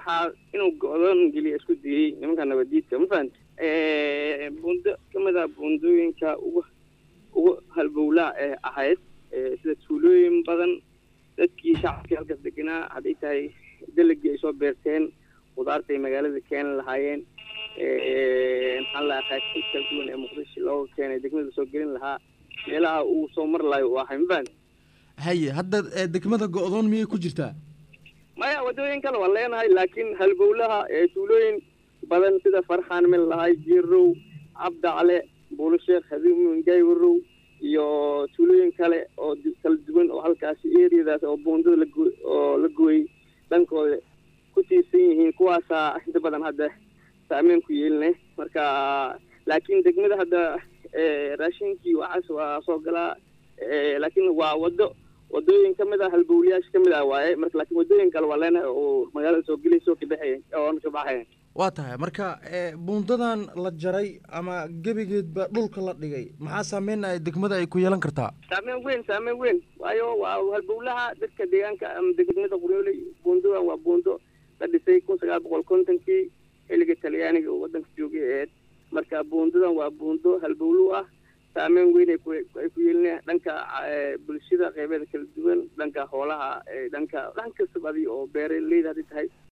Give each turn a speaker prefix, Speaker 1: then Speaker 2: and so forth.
Speaker 1: waxaa inuu go-doon geliya isku diyey nimanka nabadiidka ma fahamti buundo ka mid ah buundooyinka ugu ugu halbowlaa ee ahayd sida tuulooyin badan dadkii shacabkii halkaas deganaa hadday tahay dalagii ay soo beerteen khudaarta ay magaalada keeni lahaayeen maxaa la qaasiid kala duwan ee muqdisho looga keenay degmada soo gelin lahaa meelaha uu soo mar lahayo uu ahay ma fahamti
Speaker 2: haye hadda degmada go-doon miyay ku jirtaa
Speaker 1: maya waddooyin kale waan leenahay laakiin halbowlaha ee tuulooyin badan sida farxaan mil lahay jirow cabdacle buulasheekh hadiumingay warow iyo tuulooyin kale oo kala duwan oo halkaasi eriyadaas oo buundada lago oo la gooyey dhankooda ku tiirsan yihiin kuwaasaa inta badan hadda saameyn ku yeelinay marka laakiin degmada hadda raashinkii waxaas waa soo galaa laakiin waa waddo wadooyin ka mid ah halbowlayaasha ka mid ah waaye marka laakiin wadooyin kale waa leenahay oo magaalada soo gelayso kabaxayan oona ka baxayan
Speaker 2: waa tahay marka buundadan la jaray ama gebigeedba dhulka la dhigay maxaa saameyn ay degmada ay ku yeelan kartaa
Speaker 1: saameyn weyn saameyn weyn waayo waa halbowlaha dadka deegaanka ama degmada qoryooley buundadan waa buundo la dhisay kun sagaal boqol kontonkii xilliga talyaaniga oo waddanka joogay aheyd marka buundadan waa buundo halbowlu ah saameyn weyn ay ku ay ku yeelinayaan dhanka bulshada qeybeeda kala duwan dhanka hoolaha dhanka dhan kastaba adi oo beeraleyda hadday tahay